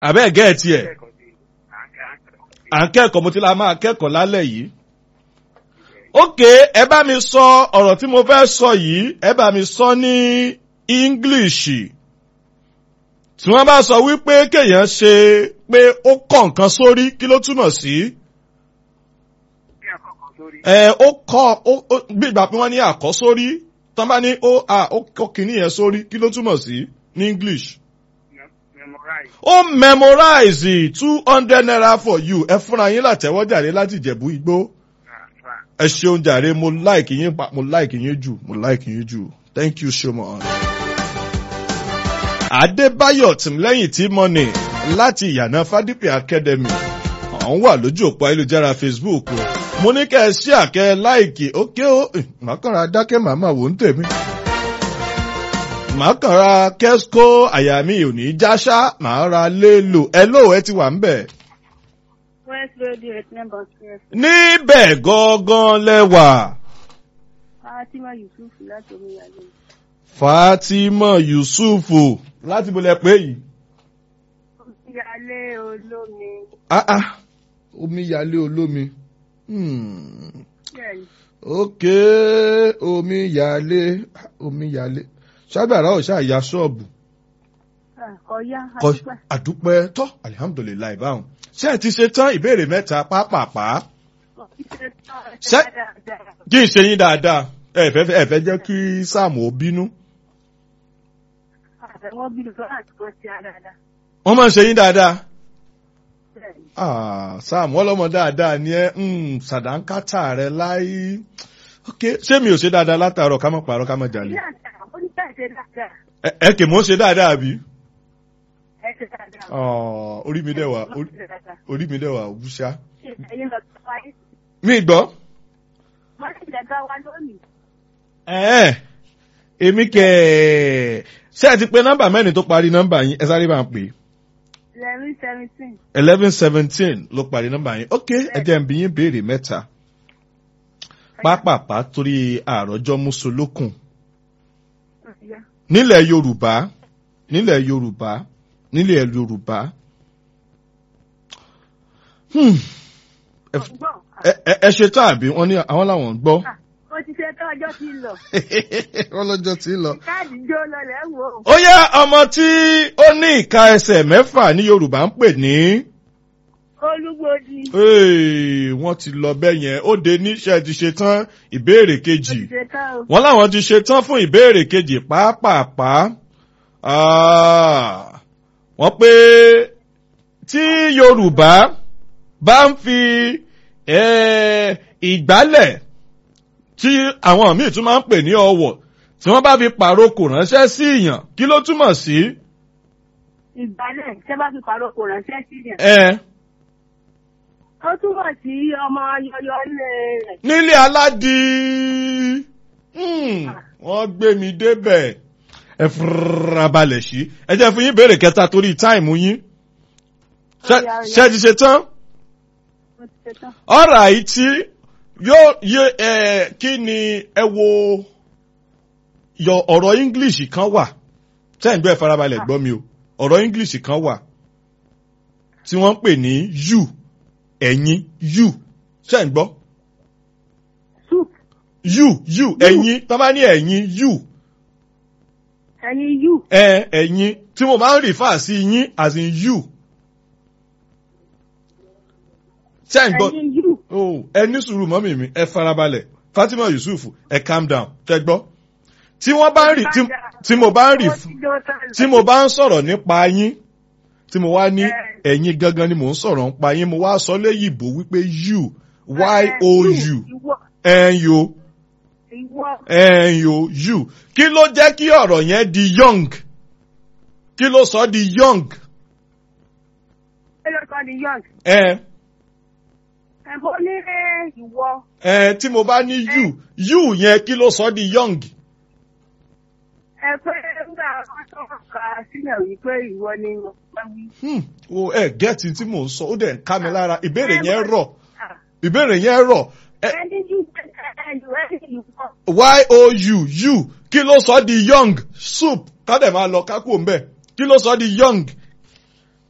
àbẹ́ gẹ̀ẹ́tì ẹ̀ kẹ́kọ̀ọ́ sí à ń kẹ́ à ń kẹ́kọ̀ọ́ mo ti la máa kẹ́kọ̀ọ́ lálẹ́ yìí. ókè ẹ bá mi sọ ọ̀rọ̀ tí mo fẹ́ sọ yìí ẹ bá mi sọ ní english tí wọ́n bá sọ wípé kéèyàn ṣe pé ó kọ̀ nǹkan sórí kí ló túmọ̀ sí. kí àkọ́kọ́ sórí ẹ ó kọ́ ó ó- bí ìgbà pé wọ́n ní àkọ́sórí tán bá ní ó à ó kọ́ kìíní yẹn sórí kí ló túmọ̀ sí ní english. mem- memorize ó memorize two hundred naira for you ẹ fúnra yín látẹ̀wọ́ jàre láti ìjẹ̀bú igbó transfer ẹ ṣeun jàre mo like yín pa mo like yín jù mo like yín jù thank you so much. adébáyọ̀ tìmílẹ́yìn tí mọ́nì láti ìyànà fádípì academy àwọn wà lójú òpó ayélujára facebook o. mo ní kẹ́ ẹ ṣí àkẹ́ láìkì ókè ó màkàrà dákẹ́ màmá wò ń tèmi. màkàrà kẹ́síkó àyà mi ò ní jáṣá màá ra lélo ẹ lóò ẹ ti wà ń bẹ̀. West Radio eight number twelve. níbẹ̀ gangan lẹ́wà. Fatima Yusuf láti Omiyale. fatima yusufu láti bolẹ̀ pé yìí. Omiyale olómi. ah ah omíyalé olómi. Hmm. Bẹ́ẹ̀ni, ok omíyalé omíyalé ṣágbàrá ò ṣáà ya ṣọ́ọ̀bù. kọ̀yá kọ àdúpẹ́. àdúpẹ́ tọ́ alihamudulilayi láì báwọn. ṣé ẹ ti ṣe tán ìbéèrè mẹ́ta pápápá Ṣé- kí n ṣe yín dáadáa ẹ fẹ́ ẹ fẹ́ jẹ́ kí sáàmù ó bínú. Àtẹ̀wọ́n bí lọ́wọ́ àti kan sí àdáadáa. wọ́n máa ń ṣe yín dáadáa. Bẹ́ẹ̀ni, Ah, Sam ọlọ́mọ dáadáa ni ẹ ń sàdánkátà rẹ láyé. Ok, ṣé mi ò ṣe dáadáa látàárọ̀ ká mọ̀ pààrọ̀ ká mọ̀ jalè? ilé àti àwọn oníṣẹ́ ìṣe dáadáa. Ẹ- Ẹ kì mọ́ ṣe dáadáa bí? Ẹ ṣe dáadáa. Ah, Orí mi dẹ̀ wà Wọ́n ṣe dáadáa. orí mi dẹ̀ wà òbúṣá. Ṣé ẹ̀yin lọ sí wáyé? Mi gbọ́. Wọ́n sì lẹ́gbẹ́ wa lónìí. Ẹ̀ẹ́ èmi kẹ̀ ẹ́ ṣé ẹ ti pe nọ́mbà mẹ́rin tó parí nọ́mbà yín ẹ sáré máa pè é. Eleven seventeen. eleven seventeen ló parí nọ́mbà yín. Ok, ẹ jẹ́ n bi yín béèrè mẹ́ta. Pápápá torí àròjọ Mùsùlùkùn. Ọ̀yá. nílẹ̀ yorùbá nílẹ̀ yorùbá nílẹ̀ yorùbá Hmm. Ẹ- Ọ̀gbọ́n. ẹ ẹ- ẹ ṣe tán àbí wọ́n ní àwọn làwọn ń gbọ́ Mo ti ṣe tán ọjọ́ ti lọ. wọ́n lọ́jọ́ tí ń lọ. Káàdì jó lọlẹ̀ wò. ó yá ọmọ tí ó ní ìka ẹsẹ̀ mẹ́fà ní yorùbá ń pè ní Olúgbòdì. Hey, wọ́n ti lọ bẹ́ẹ̀ yẹn ó de níṣẹ́ ti ṣe tán ìbéèrè Mo kejì. ti ṣe tán o. wọ́n láwọn ti ṣe tán fún ìbéèrè kejì pàápàá Ah, wọ́n pé tí yorùbá bá ń fi eh, ìgbálẹ̀ tí àwọn míì tún máa ń pè ní ọwọ̀ tí wọ́n bá fi pàrokò ránṣẹ́ sí ìyàn kí ló túmọ̀ sí? Ìgbálẹ̀ ṣé bá fi pàrọ̀ kò ránṣẹ́ sí yẹn. ẹ Ó túmọ̀ sí ọmọ yọyọ ilé rẹ̀. nílé aládì Hmm, wọ́n gbé mi débẹ̀ ẹ farabalẹ̀ sí ẹ jẹ́ fún yín béèrè kẹta torí táìmù yín Ṣé- Ó yá, ó yá. ṣé ẹ ti ṣe tán Mo ti ṣe tán. ọ̀rọ̀ àìtí yóò yé ẹ kí ni ẹ wo yọ ọ̀rọ̀ english kan wà tẹ́ ń gbé farabalẹ̀ gbọ́ mi o ọ̀rọ̀ english kan wà tí wọ́n ń pè ní you ẹ̀yin you ṣẹ́ ń gbọ́ Soup. you you ẹ̀yin tó bá ní ẹ̀yin you Ẹyin yù. ẹ ẹ̀yin tí mo máa ń rìfà sí yín as in you ṣẹ́ ń gbọ́. Ẹyin yù. Oh, ẹ ní sùúrù mọ́mì mi ẹ farabalẹ̀ Fatima Yusuf ẹ calm down tẹ gbọ́. tí wọ́n bá ń rì tí- tí mo bá ń rì Ó ti jó tán lọ. tí mo bá ń sọ̀rọ̀ nípa yín tí mo wá ní Ẹ. ẹ̀yin gangan ni mò ń sọ̀rọ̀ nípa yín mo wá sọ léyìnbó wípé you Ẹ, y-o-u Ìwọ. ẹ̀yọ Ìwọ. ẹ̀yọ you kí ló jẹ́ kí ọ̀rọ̀ yẹn di young kí ló sọ di young Ẹ lọ sọ di young. ẹ Ẹ bọ́ ní ẹ, ìwọ. ẹ tí mo bá ní you you yẹn kí ló sọ di young. Ẹ pé nígbà wọn tó kà sílẹ̀ wípé ìwọ ni mo pẹ́ wí. Hmm, o ẹ gẹ́ẹ̀tì tí mò ń sọ ó dẹ̀ ń ká mi lára ìbéèrè Ẹ, yẹn mo- rọ̀ Ah, ìbéèrè yẹn rọ̀ ẹ Ẹni yù ẹ yù ẹ ìwọ. y-o-u u kí ló sọ di young soup ká dẹ̀ máa lọ kákò ń bẹ̀ kí ló sọ di young